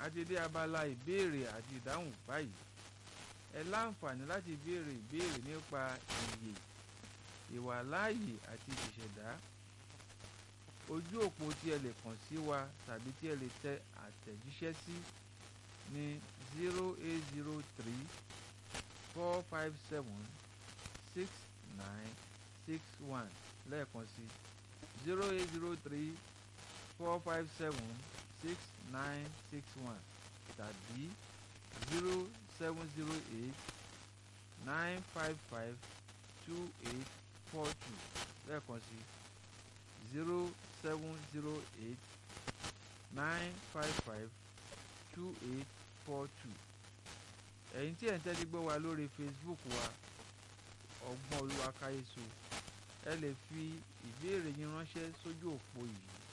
àti dé abala ìbéèrè àti ìdáhùn báyìí ẹ láǹfààní láti béèrè ìbéèrè nípa ìyè ìwàláàyè àti ìṣẹ̀dá ojú òpó tí ẹ lè kàn sí wa tàbí tí ẹ lè tẹ àtẹ̀jíṣẹ́ sí ní zero eight zero three four five seven six nine six one lẹ́ẹ̀kan sí zero eight zero three four five seven six nine six one tàbí zero seven zero eight nine five five two eight four two lẹ́ẹ̀kan sí zero seven zero eight nine five five two eight four two ẹ̀yin tí ẹ̀ ń tẹ́tí gbọ́ wa lórí Facebook wa ọgbọ́n olúwa káyéso ẹ lè fi ìbéèrè yín ránṣẹ́ sójú òpó yìí